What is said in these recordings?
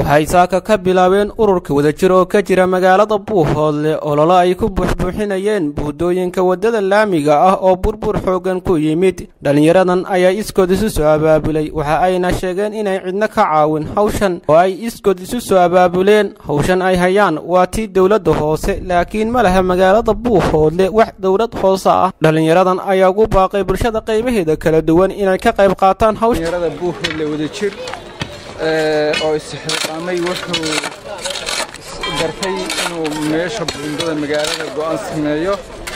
waxay saaka ka bilaabeen ururka wadajir oo ka jira magaalada buuhoodle ololo ay ku buuxbuuxinayeen buudooyinka waddada laamiga ah oo burbur xoogan ku yimid dhallinyaradan ayaa iskood isu soo abaabulay waxa ayna sheegeen inay cidno ka caawin hawshan oo ay iskood isu soo abaabuleen hawshan ay hayaan waa tii dowladda hoose laakiin ma laha magaalada buuhoodle wax dowlad hoose ah dhallinyaradan ayaa ugu baaqay bulshada qaybaheeda kala duwan inay ka qayb qaataan hawsha buuhoodle wadajir oo isxilqaamay wuxuu gartay inuu meesha buundada magaalada go'aan sameeyo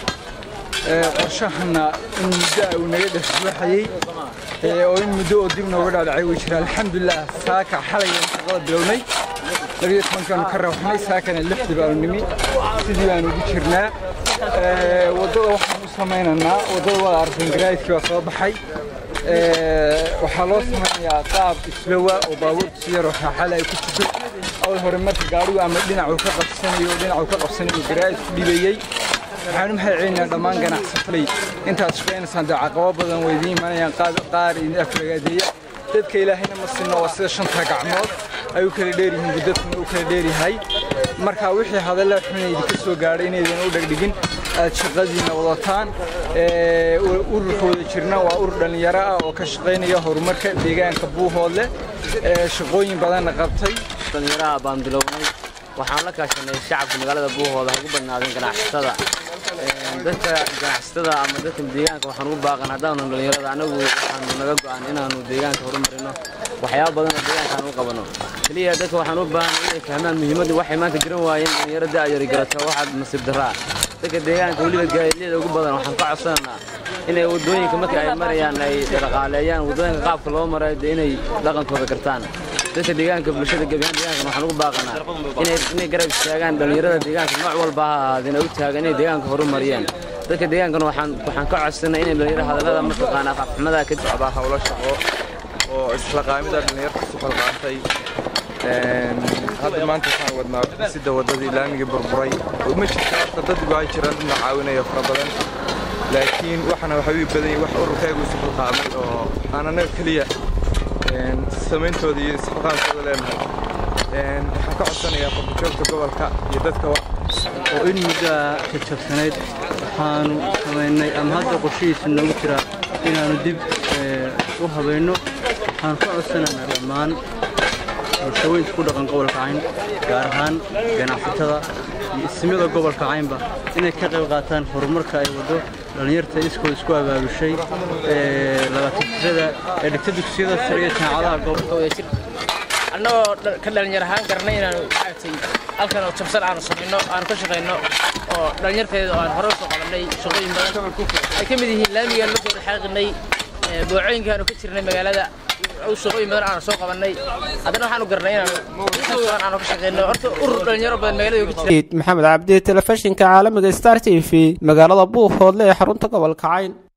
qorshahana in muddo uu naga dhexbuuxayey oo in muddo oo dib nooga dhaadhacay way jira alxamdulilah saaka xalayaan shaqada bilownay labiyo tobankaanu ka rawxnay saakana lixdii baanu nimi sidii baanu ugu jirnaa waddada waxaan u samaynaynaa waddada wada arkan garaadkii baa soo baxay waxaa loo samaynayaa qaab islowa oo baabuurta si yaroo raaxale ay ku jirto awal hore marka gaadhigu ama dhinacuu ka qabsanayo dhinacuu ka qabsanayo garaad ku dhibayey waxaan u mahadcelinayaa dhammaan ganacsatalay intaad shaqaynaysaan dee caqabo badan way idiin imanayaan qaar idin aflagaadeeya dadka ilaahayna ma sinno waa sida shanta gacmood ay u kala dheeryihiin buddadkuna u kala dheeryahay marka wixii hadalla xuna idinka soo gaadhay inaydan u dhegdhigin aad shaqadiina wadataan ururka wada jirna waa urur dhallinyaro ah oo ka shaqaynaya horumarka deegaanka buuhoodle shaqooyin badanna qabtay dhallinyaraha baan bilownay waxaan la kaashanay shacabka magaalada buuhooda ha ugu badnaadeen ganacsatada dadka ganacsatada ama dadka deegaanka waxaan ugu baaqan haddaanu dhallinyarada anagu waxaanu naga go'an inaanu deegaanka horumarino waxyaaba badan oo deegaanka aan u qabano keliya dadka waxaan u baahan inay fahmaan muhiimadda waxay maanta garan waayeen dhallinyaro da'yari garata waxaad nasiib darraa dadka deegaanka weliba gaadiidyada ugu badan waxaan ka codsanaynaa inay waddooyinka marka ay marayaan ay dhaqaaleeyaan waddooyinka qaabka loo marayo dee inay dhaqankooda gartaan dadka deegaanka bulshada gebiyahan deegaankan waxaan ugu baaqanaa inay inay garab istaagaan dhallinyarada deegaanka nooc walba ha ahaadeen ay u taagan inay deegaanka horumariyaan dadka deegaankan waxaan waxaan ka codsanay inay dhallinyaro hadallada mataqaana afxumada ka socdaa hawlo shaqo oo isla qaamida dhallinyarta isu qalqaantay hadda maanta waxaan wadnaa dhisida waddadii laamiga burburay ma jirta horta dad waa jiraan dadna caawinaya fara badan laakiin waxana waxay u badan wax ururkaygu isu qalqaamay oo aan anaga keliya samayntooda iyo isxilqaankooda leenahay waxaan ka codsanayaa qurbajoogta gobolka iyo dadka oo in muddaa jajabsanayd waxaanu samaynay ama hadda qorshihiisa noogu jira inaannu dib u habayno waxaanu ka codsanaynaa dhammaan bulshooyinka ku dhaqan gobolka cayn gaar ahaan ganacsatada iyo ismada gobolka caynba inay ka qayb qaataan horumarka ay waddo dhallinyarta iskood isku abaabushay labaatanjirada ee dhigta dugsiyada sare iyo jaamacadaha gobolka wadajir annagoo ka dhallinyar ahaan garanay inaanu maaragtay halkan oo jabsan aanu samayno aanu ka shaqayno oo dhallinyarteeda oo aan hore usoo qabanay shaqooyin badan ay ka mid yihiin laamigaan markii hore xaaqinay boocooyinka aanu ka jirnay magaalada shaqooyin badan aanu soo qabanay haddana waxaanu garanay inaanu aanu ka shaqayno horta urur dhallinyaro badan magaalada ku jira maxamed cabdi telefishinka caalamiga star t v magaalada buuhoodle ee xarunta gobolka cayn